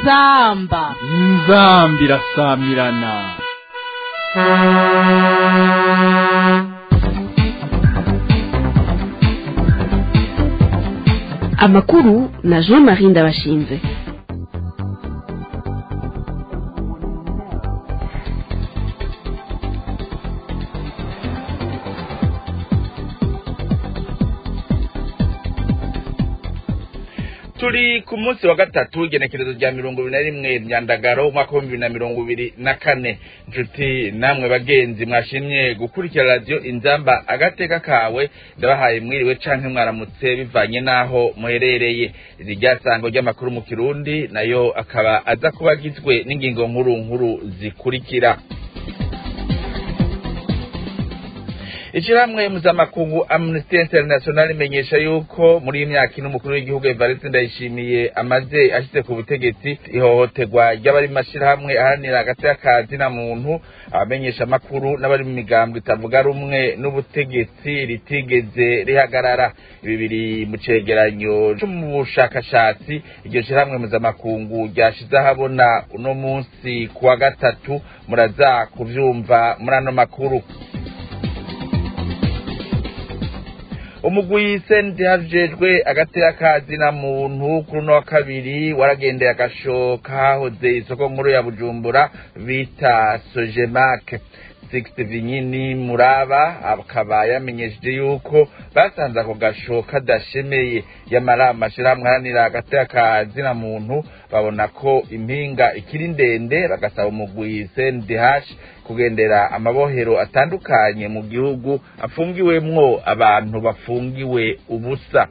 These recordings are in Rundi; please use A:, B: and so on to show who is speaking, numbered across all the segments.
A: inzamba
B: inzambi irasamirana
C: amakuru na jean marie ndabashinze
D: turi ku munsi wa gatatu igenekerezo rya mirongo ibiri na rimwe myandagaro umwaka w'ibihumbi bibiri na mirongo ibiri na kane nshuti namwe bagenzi mwashimye gukurikira radiyo inzamba agateka kawe ndabahaye mwiriwe canke mwaramutse bivanye n'aho muherereye iri ryasango ry'amakuru mu kirundi nayo akaba aza kuba agizwe n'ingingo nkuru nkuru zikurikira ishirahamwe mpuzamakungu amnesty international imenyesha yuko muri iyi myaka ine umukuru w'igihugu evariste ndayishimiye amaze ashyize ku butegetsi ihohoterwa ry'abari mu mashirahamwe aharanira hagati y'akazi na muntu abamenyesha amakuru n'abari mu migambo itavuga rumwe n'ubutegetsi ritigeze rihagarara ibi biri mu cegeranyo co mu bushakashatsi iryo shirahamwe mpuzamakungu ryashize ahabona uno munsi ku wa gatatu muraza kuvyumva muri ano makuru umugwi sendi hajejwe agatera kazi na muntu kuri uno wa kabiri waragendeye agasho kahoze isoko nkuru ya bujumbura bita sojemake sixte vinyini muraba akaba yamenyesheje yuko basanze ako gasho kadashemeye yamara amashirahamwe aharanira agatera kazi na muntu babona ko impinga ikiri ndende bagasaba umugwi sendi hashi kugendera amabohero atandukanye mu gihugu afungiwemwo abantu bafungiwe ubusa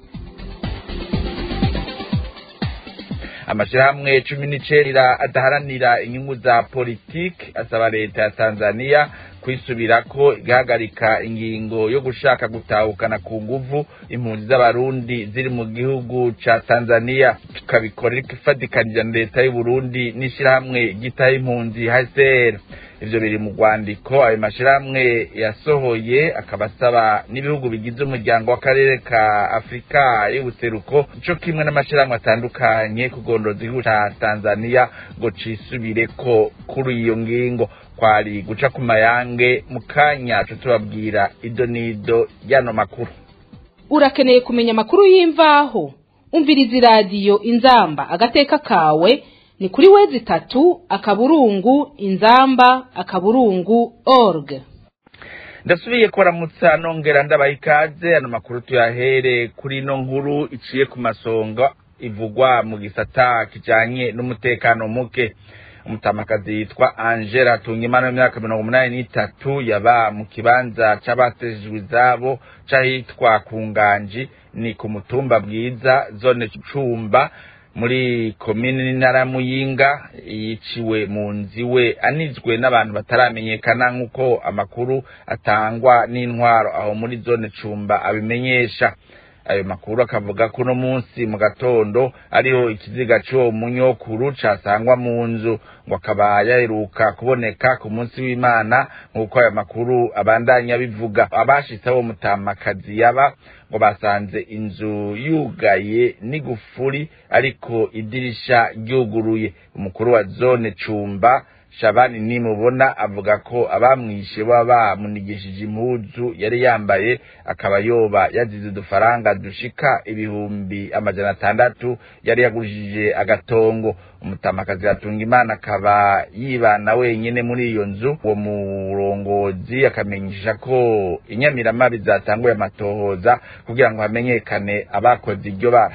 D: amashirahamwe cumi n'icenda adaharanira inyungu za politiki asaba leta ya tanzania kwisubirako igahagarika ingingo yo gushaka gutahukana ku nguvu impunzi z'abarundi ziri mu gihugu ca tanzania tukabikora ariko ifatikanije na leta y'uburundi n'ishirahamwe ryitaho impunzi hcr ivyo biri mu rwandiko ayo mashirahamwe yasohoye akaba asaba n'ibihugu bigize umuryango w'akarere ka afurika y'ubuseruko co kimwe n'amashirahamwe atandukanye kugondoza igihugu ca tanzania ngo cisubireko kuri iyo ngingo kwari guca ku mayange mu kanya co tubabwira ido n'ido y'ano makuru
A: urakeneye kumenya amakuru y'imvaho umviriza iradiyo inzamba agateka kawe ni kuri wezi itatu akaburungu inzamba akaburungu org
D: ndasubiye kubaramutsa nongera ndabaha ikaze ano makuru tuyahere kuri ino nkuru iciye ku masonga ivugwa mu gisata kijanye n'umutekano muke umutamakazi yitwa angela tungimana w'imyaka mirongo umunani n'itatu yaba mu kibanza c'abatejejwe izabo c'ahitwa ku nganji ni ku mutumba bwiza zone cumba muri komini n'intara muyinga yiciwe mu nzu iwe anizwe n'abantu bataramenyekana nk'uko amakuru atangwa n'intwaro aho muri zone cumba abimenyesha ayo makuru akavuga ko uno munsi mu gatondo ariho ikiziga c'uwo munyokuru casangwa mu nzu ngo akaba yaheruka kuboneka ku munsi w'imana nk'uko ayo makuru abandanya bivuga abashitse abo mutamakazi yaba ngo basanze inzu yugaye n'igufuri ariko idirisha ryuguruye umukuru wa zone cumba shabani nimubona avuga ko abamwishe baba bamunigishije impuzu yari yambaye akaba yoba yazize udufaranga dushika ibihumbi amajana atandatu yari yagurishije agatongo umutamakazi atunga imana akaba yibana wenyine muri iyo nzu uwo murongozi akamenyesha ko inyamiramabi zatanguye amatohoza kugira ngo hamenyekane abakoze iryo bara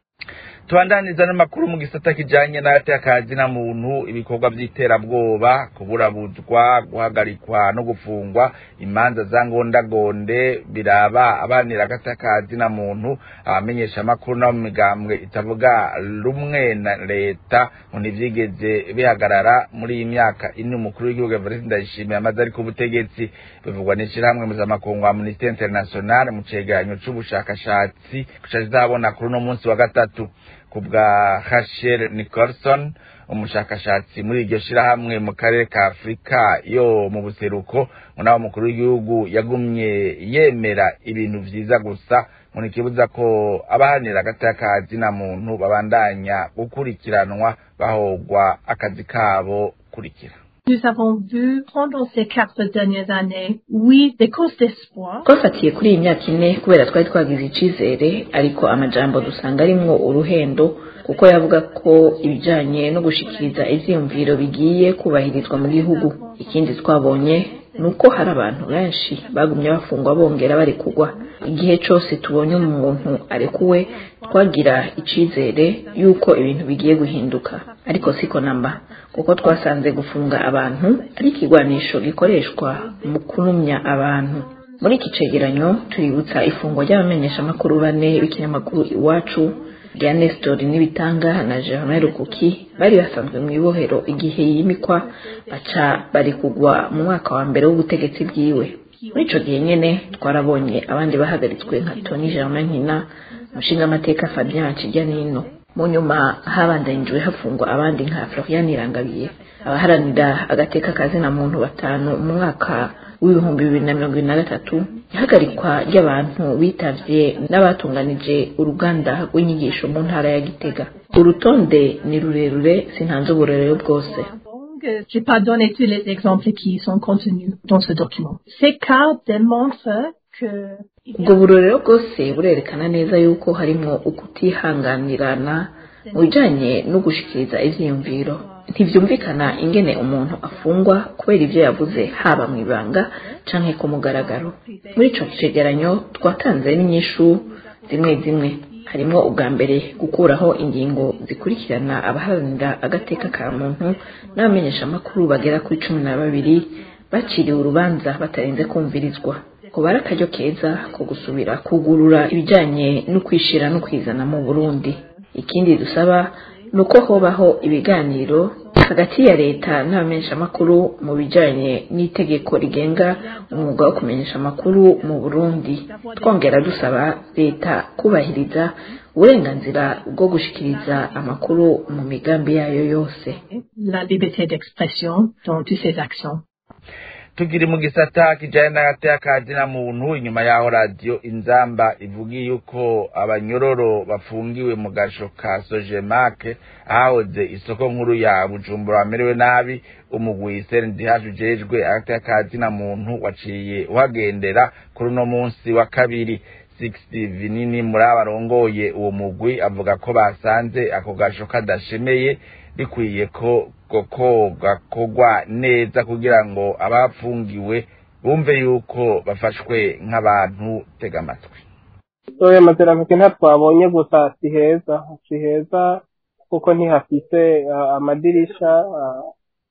D: tubandaniza n'amakuru mu gisata kijanye n'abatakazi na muntu ibikorwa vy'iterabwoba kuburabuzwa guhagarikwa no gufungwa imanza za ngondagonde biraba abanira agatakazi na muntu abamenyesha amakuru no mu migambwe itavuga rumwe na leta ngo ntivyigeze bihagarara muri iyi myaka ine umukuru w'igihugu Evariste Ndayishimiye amaze ari ku butegetsi bivugwa n'ishirahamwe mpuzamakungu Amnesty International mu cegeranyo c'ubushakashatsi kizabona kuri uno munsi wa gatatu kubwa Rachel Nicholson umushakashatsi muri iryo shirahamwe mu karere ka Afurika yo mu buseruko naho umukuru w'igihugu yagumye yemera ibintu vyiza gusa munikibuza ko abahanira agati y'akazi na muntu babandanya gukurikiranwa bahogwa akazi kabo kurikira
E: Nous avons vu pendant ces quatre dernières années, oui, des causes d'espoir.
F: twafatiye kuri iyi myaka ine kubera twari twagize icizere ariko amajambo dusanga arimwo uruhendo kuko yavuga ko ibijanye no gushikiriza ivyiyumviro bigiye kubahirizwa mu gihugu ikindi twabonye ni uko hari abantu benshi bagumye bafungwa bongera bari kugwa igihe cose tubonye umuntu arekuwe twagira icizere yuko ibintu bigiye guhinduka ariko siko namba kuko twasanze gufunga abantu ari ikigwanisho gikoreshwa mu kunumya abantu muri iki cegeranyo tuributsa ifungwa ry'abamenyeshamakuru bane b'ikinyamakuru iwacu rya Nestor Nibitanga na Germain Rukuki bari basanzwe mu ibohero igihe yimikwa baca bari kugwa mu mwaka wa mbere w'ubutegetsi bwiwe muri ico gihe nyene twarabonye abandi bahagaritswe nka Tony Germain Nkina umushingamateka Fabien Kijyanino mu nyuma habandanijwe hafungwa abandi nka Florian Irangabiye abaharanira agateka kazina muntu batanu mu mwaka w'ibihumbi bibiri na mirongo ibiri na gatatu ihagarikwa ry'abantu bitavye n'abatunganije uruganda rw'inyigisho mu ntara ya Gitega urutonde ni rurerure sintanze uburorero bwose
E: Je n'ai pas donné tous les exemples qui sont contenus dans ce document. Ces cas démontrent que
F: ubwo burorero bwose burerekana neza yuko harimwo ukutihanganirana mu bijanye no gushikiriza ivyiyumviro ntivyumvikana ingene umuntu afungwa kubera ivyo yavuze haba mu ibanga canke ku mugaragaro muri ico cegeranyo twatanze n'inyishu zimwe zimwe harimwo ubwa mbere gukuraho ingingo zikurikirana abaharanira agateka ka muntu n'abamenyeshamakuru bagera kuri cumi na babiri baciriwe urubanza batarenze kumvirizwa kuba ari akaryo keza ko gusubira kugurura ibijanye no kwishira no kwizana mu burundi ikindi dusaba ni uko hobaho ibiganiro hagati ya leta n'abamenyeshamakuru mu bijanye n'itegeko rigenga umwuga wo kumenyesha amakuru mu burundi twongera dusaba leta kubahiriza uburenganzira bwo gushikiriza amakuru mu migambi yayo yose
E: la liberté d'expression dans toutes ses actions.
D: tukiri mu gisata kijanye n'agateka ka zina muntu inyuma yaho radiyo inzamba ivugiye yuko abanyororo bafungiwe mu gasho ka sojemake ahahoze isoko nkuru ya bujumbura bamerewe nabi umugwi sndh ujejwe agateka ka zina muntu waciye uhagendera kuri uno munsi wa kabiri sixty vinini muri abarongoye uwo mugwi avuga ko basanze ako gasho kadashemeye bikwiye ko ko gakorwa neza kugira ngo abafungiwe bumve yuko bafashwe nk'abantu tega amatwi
G: oya amaterambere ntatwabonye gusa si heza si heza kuko ntihafise uh, amadirisha uh,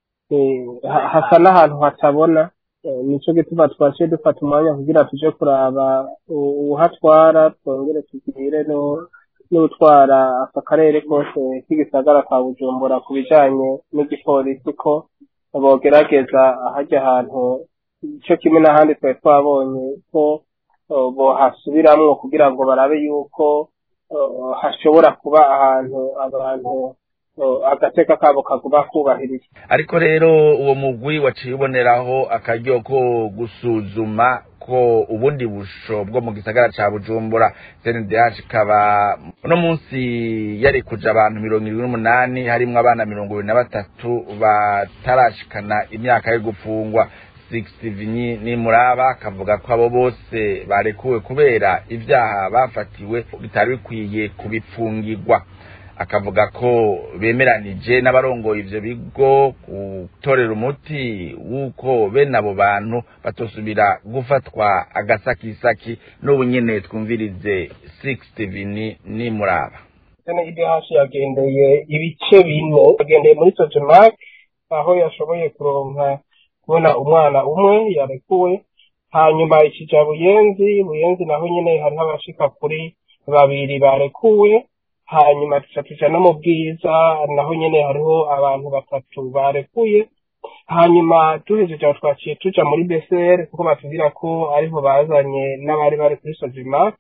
G: eh, ha- hasa n'ahantu hatabona Eh, nico gituma twaciye dufata umwanya kugira tuje kuraba u- uwuhatwara twongere tugire no n'utwara aka karere kose k'igisagara ka bujumbura ku bijanye n'igipolisi ko bogerageza ahajya ahantu ico kimwe n'ahandi twari twabonye ko eh, bohasubiramwo kugira ngo barabe yuko eh, hashobora kuba ahantu abantu eh, agateka kabo kaguma kubahirizwa
D: ariko rero uwo mugwi waciye uboneraho akaryo ko gusuzuma ko ubundi busho bwo mu gisagara ca bujumbura cndh ikaba uno munsi yari kuja abantu mirongo irindwi n'umunani harimwo abana mirongo ibiri na batatu batarashikana imyaka yo gufungwa sixty vinyi nimuraba akavuga ko abo bose barekuwe kubera ivyaha bafatiwe bitari bikwiye kubipfungirwa akavuga ko bemeranije n'abarongoye ivyo bigo gutorera umuti w'uko bene abo bantu batosubira gufatwa agasakisaki n'ubu nyene twumvirize sixty vini nimuraba
G: sene idh yagendeye ibice bine yagendeye muri sojemak aho yashoboye kuronka kubona umwana umwe yarekuwe hanyuma ikija buyenzi buyenzi naho nyene hariho abashika kuri babiri barekuwe hanyuma tuca tuja no mu bwiza naho nyene hariho abantu batatu barekuye hanyuma duhejeje aho twaciye tuja muri besere kuko batubwira ko ariho bazanye n'abari bari kuri sojimak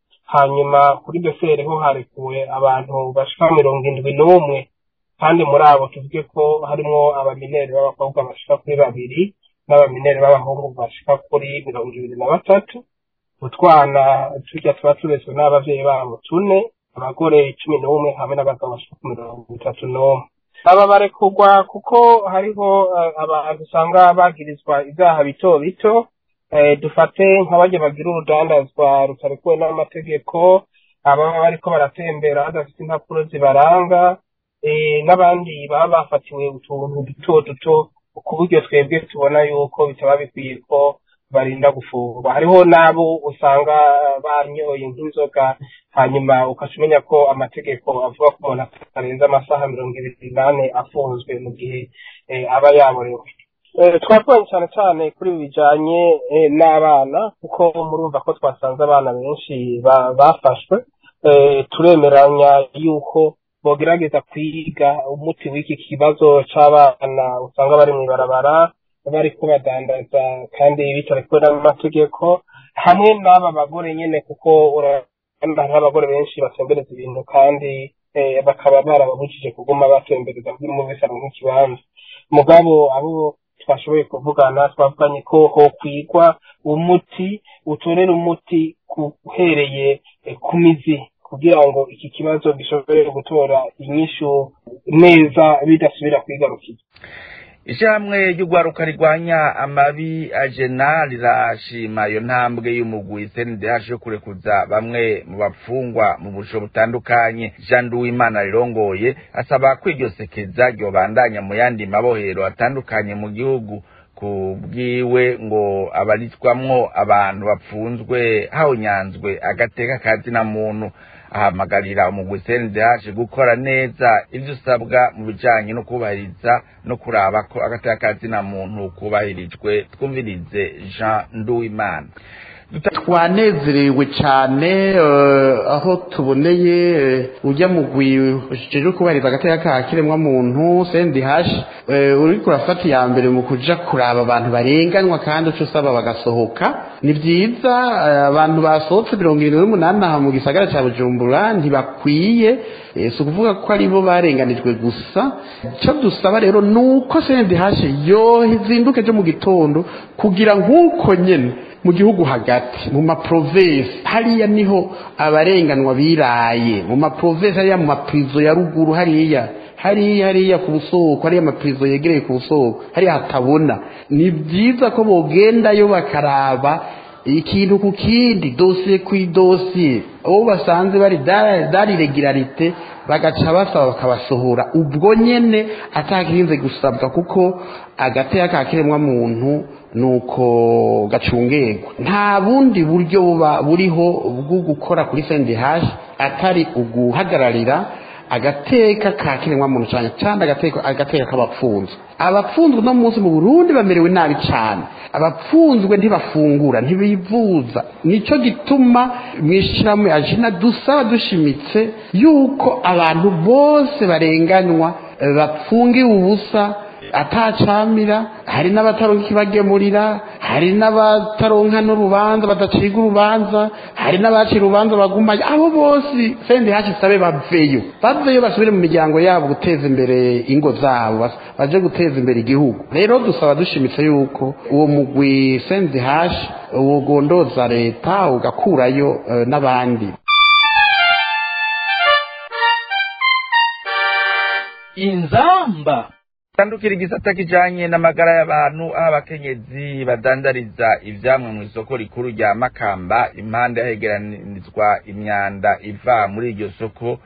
G: hanyuma kuri besere ho harekuwe abantu bashika mirongo indwi n'umwe kandi muri abo tuvuge ko harimwo abamineri b'abakobwa bashika kuri babiri n'abamineri b'abahungu bashika kuri mirongo ibiri na batatu utwana turya tuba turetswe n'abavyeyi babo tune abagore cumi n'umwe hamwe n'abagabo bashika ku mirongo itatu n'umwe aba barekurwa kuko hariho eh, abantu usanga bagirizwa ibyaha bito bito eh, dufate nk'abajya bagira urudandazwa rutarekuwe n'amategeko ababa bariko baratembera badafite impapuro zibaranga eh, n'abandi baba bafatiwe utuntu duto duto ku buryo twebwe tubona yuko bitaba bikwiye ko barinda gufungwa hariho n'abo usanga banyoye nk'inzoga hanyuma ukaca umenya ko amategeko avuga ko umuntu atarenze amasaha mirongo ibiri n'ane afunzwe mu gihe eh, aba yaborewe Eh, twavuganye cyane cyane kuri ibi bijanye eh, n'abana kuko murumva ko twasanze abana benshi ba- bafashwe Eh, turemeranya yuko bogerageza kwiga umuti w'iki kibazo c'abana usanga bari mw'ibarabara bariko badandaza kandi bitarekuwe n'amategeko hamwe n'aba bagore nyene kuko urabona nk'abagore benshi batembereza ibintu kandi eh, bakaba barababujije kuguma batembereza buri umwe wese aronka ikibanza mugabo abo twashoboye kuvugana twavuganye ko hokwigwa umuti utorera umuti uhereye eh, ku mizi kugira ngo iki kibazo gishobore gutora inyishu neza bidasubira kwigarukira
D: ishyirahamwe ry'urwaruka rirwanya amabi ajena rirashima iyo ntambwe y'umugwi cndh yo kurekuza bamwe mu bapfungwa mu busho butandukanye jean duwimana rirongoye asaba ko iryo sekeza ryobandanya mu yandi mabohero atandukanye mu gihugu ku bwiwe ngo abarizwamwo abantu bapfunzwe hawunyanzwe agateka kazina muntu ahamagarira umugwi CNDH gukora neza ivyo usabwa mu bijanye no kubahiriza no kuraba ko agateka kazina muntu kubahirijwe twumvirize Jean Nduwimana
H: twanezerewe cyane eh, aho tuboneye eh, ujya mu gwijejwe kubahiriza agateka ka kiremwa muntu sendi hashi uri kurafata iya mbere mu kuja kuraba abantu barenganywa kandi uca usaba bagasohoka ni byiza eh, abantu basohotse mirongo irindwi n'umunani aha mu gisagara cya bujumbura ntibakwiye eh, si ukuvuga ko ari bo barenganijwe gusa icyo dusaba rero ni uko sendi hashi yozinduke ejo mu gitondo kugira nk'uko nyene mu gihugu hagati mu maprovensi hariya niho abarenganwa biraye mu maprovensi hariya mu maprizo ya ruguru hariya hariya hariya ku busoko hariya amaprizo yegereye ku busoko hariya hatabona ni byiza ko bogendayo bakaraba ikintu ku kindi dosiye ku idosiye abo basanze bari dari regularite bagaca basaba bakabasohora ubwo nyene atakirinze gusabwa kuko agateka ka kiremwa muntu nuko gacungerwa nta bundi buryo buba buriho bwo gukora kuri sendehashi atari uguhagararira agateka ka kiremwa muntu cyane cyane agateka agateka k'abapfunzwe abapfunzwe no munsi mu Burundi bamerewe nabi cyane abapfunzwe ntibafungura ntibivuza nico gituma mwishiramu ajina dusaba dushimitse yuko abantu bose barenganywa bapfungiwe ubusa atacamira hari n'abataronka ikibagemurira hari n'abataronka n'urubanza badaciga urubanza hari n'abacira urubanza bagumayo abo bose sendi hashi sabe baveyo baveyo basubire mu miryango yabo guteza imbere ingo zabo baje guteza imbere igihugu rero dusaba dushimitse yuko uwo mugwi sendi hashi ugondoza leta ugakurayo uh, n'abandi
B: inzamba
D: tandukira igisata kijanye n'amagara y'abantu aho abakenyezi badandariza ivyamwe mu isoko rikuru rya makamba impande yahegeranizwa imyanda iva muri iryo soko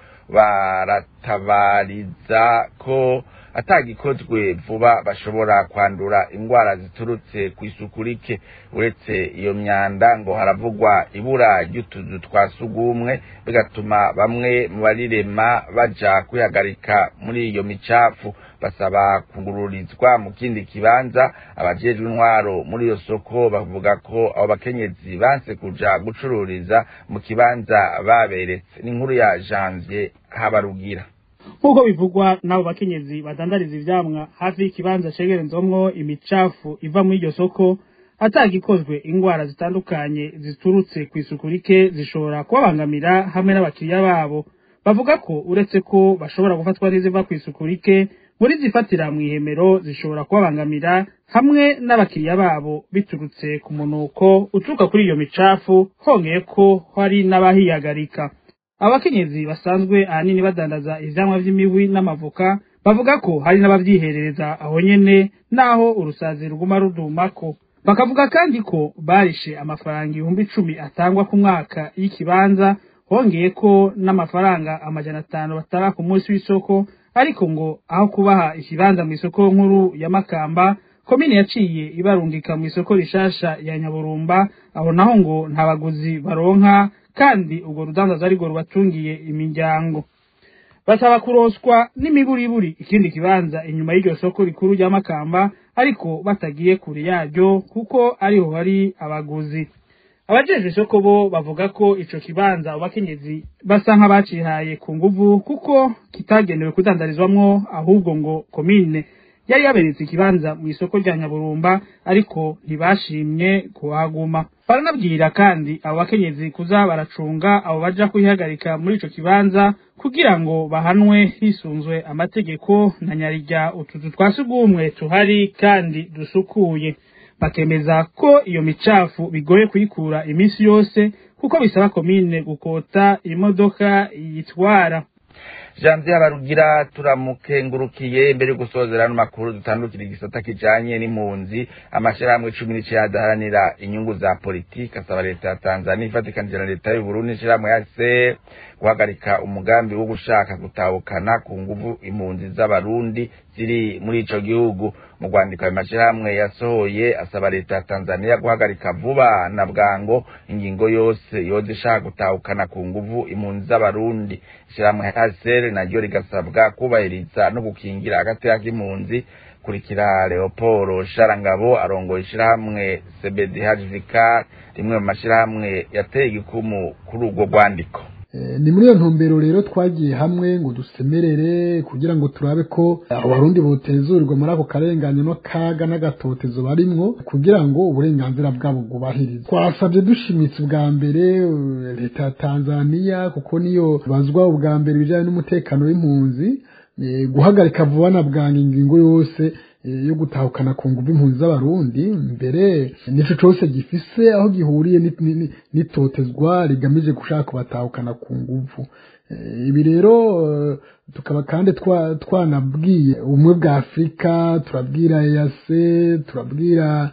D: baratabariza ko atagikozwe vuba bashobora kwandura indwara ziturutse ku isuku rike uretse iyo myanda ngo haravugwa ibura ry'utuzu twa sugumwe bigatuma bamwe mu barirema baja kwihagarika muri iyo micafu basaba kungururizwa mu kindi kibanza abajejwe intwaro muri iyo soko bavuga ko abo bakenyezi banse kuja gucururiza mu kibanza baberetse n'inkuru ya janvier habarugira
I: nk'uko bivugwa n'abo bakenyezi badandariza ivyamwa hafi y'ikibanza cegerezwamwo imicafu iva muri iryo soko atagikozwe ingwara zitandukanye ziturutse ku isuku rike zishobora kubabangamira hamwe n'abakiriya babo bavuga ko uretse ko bashobora gufatwa n'iziva ku isuku rike muri zifatira mu ihemero zishobora kubabangamira hamwe n'abakiriya babo biturutse ku munuko uturuka kuri iyo micafu hongeye ko hari n'abahiyagarika abakenyezi basanzwe ahanini badandaza ivyamwa vy'imihwi n'amavoka bavuga ko hari n'abavyiherereza aho nyene naho urusazi ruguma rudumako bakavuga kandi ko barishe amafaranga ibihumbi icumi atangwa ku mwaka y'ikibanza hongeye ko n'amafaranga amajana atanu batara ku munsi w'isoko ariko ngo aho kubaha ikibanza mu isoko nkuru ya makamba komine yaciye ibarungika mu isoko rishasha ya nyaburumba aho naho ngo nta baguzi baronka kandi urwo rudandaza arirwo rubatungiye imiryango basaba kuroswa n'imiburiburi ikindi kibanza inyuma y'iryo soko rikuru rya makamba ariko batagiye kure yaryo kuko ariho hari abaguzi abajejwe isoko bo bavuga ko ico kibanza abakenyezi basa nk'abacihaye ku nguvu kuko kitagenewe kudandarizwamwo ahubwo ngo komine yari yaberetse ikibanza mu isoko rya nyaburumba ariko ntibashimye kuhaguma baranabwira kandi abo bakenyezi kuza baracunga abo baja kuyihagarika muri ico kibanza kugira ngo bahanwe hisunzwe amategeko na nyarirya utuzu twa sugumwe tuhari kandi dusukuye bakemeza ko iyo micafu bigoye kuyikura iminsi yose kuko bisaba komine gukota imodoka yitwara
D: janvier habarugira turamukengurukiye mbere yo gusozera ano makuru dutandukira igisata kijanye n'impunzi amashirahamwe cumi n'icenda adaharanira inyungu za politiki asaba leta ya tanzania ifatikanije na leta y'uburundi ishirahamwe yase guhagarika umugambi wo gushaka gutahukana ku nguvu impunzi z'abarundi ziri muri ico gihugu mu rwandiko ayo mashirahamwe yasohoye asaba leta ya tanzania guhagarika vuba na bwango ingingo yose yoza ishaka gutahukana ku nguvu impunzi z'abarundi ishirahamwe hasere naryo rigasabwa kubahiriza no gukingira agateka k'impunzi kurikira leopolo sharangabo arongoye ishirahamwe cbdhvk rimwe mu mashirahamwe yateye igikumu kuri urwo rwandiko
J: ni muri iyo ntumbero rero twagiye hamwe ngo dusemerere kugira ngo turabe ko abarundi botezurirwa muri ako karengane no kaga n'agatotezo barimwo kugira ngo uburenganzira bwabo bwubahirizwe twasabye dushimitse ubwa mbere leta ya tanzania kuko niyo bazwa ubwa mbere ibijyanye n'umutekano w'impunzi guhagarika vuba na bwangu ingingo yose yo gutahukana ku nguvu impunzi z'abarundi mbere nico cose gifise aho gihuriye n'itotezwa rigamije gushaka kubatahukana ku nguvu ibi rero tukaba kandi twanabwiye ubumwe bwa afurika turabwira eyase turabwira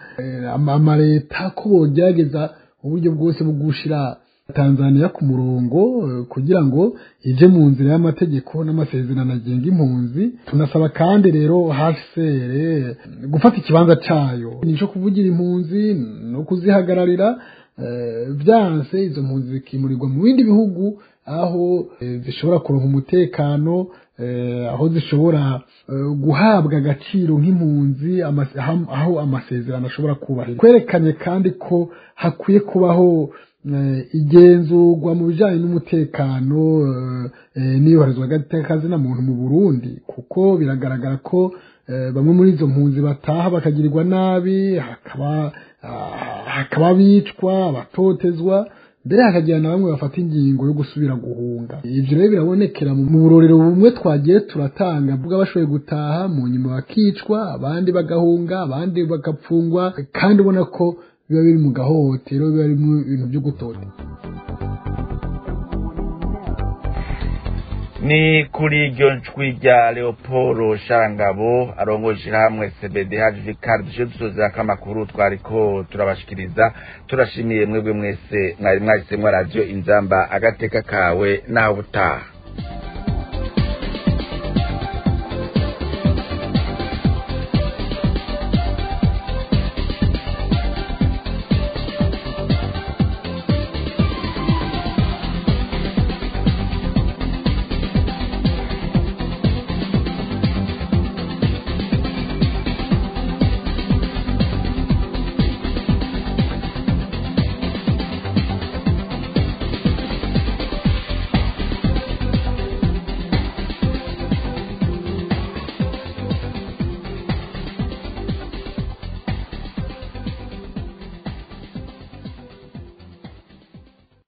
J: amaleta ko bogerageza uburyo bwose bwo gushira tanzania ku murongo kugira ngo ije mu nzira y'amategeko n'amasezerano agenga impunzi tunasaba kandi rero hafisere gufata ikibanza cayo nico kuvugira impunzi no kuzihagararira byanse izo mpunzi zikimurirwa mu bindi bihugu aho zishobora kuronka umutekano aho zishobora guhabwa agaciro nk'impunzi aho amasezerano ashobora kubahiriza kwerekanye kandi ko hakwiye kubaho igenzurwa mu bijyanye n'umutekano n'iyubahirizwa ry'akazina muntu mu burundi kuko biragaragara ko bamwe muri izo mpunzi bataha bakagirirwa nabi hakaba bicwa abatotezwa mbere hakagira na bamwe bafata ingingo yo gusubira guhunga ibyo rero birabonekera mu burorero bumwe twagiye turatanga bwa bashoboye gutaha mu nyuma bakicwa abandi bagahunga abandi bagapfungwa kandi ubona ko biba biri mu gahohotero biba birimo ibintu byo gutota
D: ni kuri iryo njwi rya leopolo sharangabo arongoje ishyirahamwe cbd hajvikari dushe dusozera ko amakuru twariko turabashikiriza turashimiye mwebwe mwese mwari mwahisemo radiyo inzamba agateka kawe naho ubutaha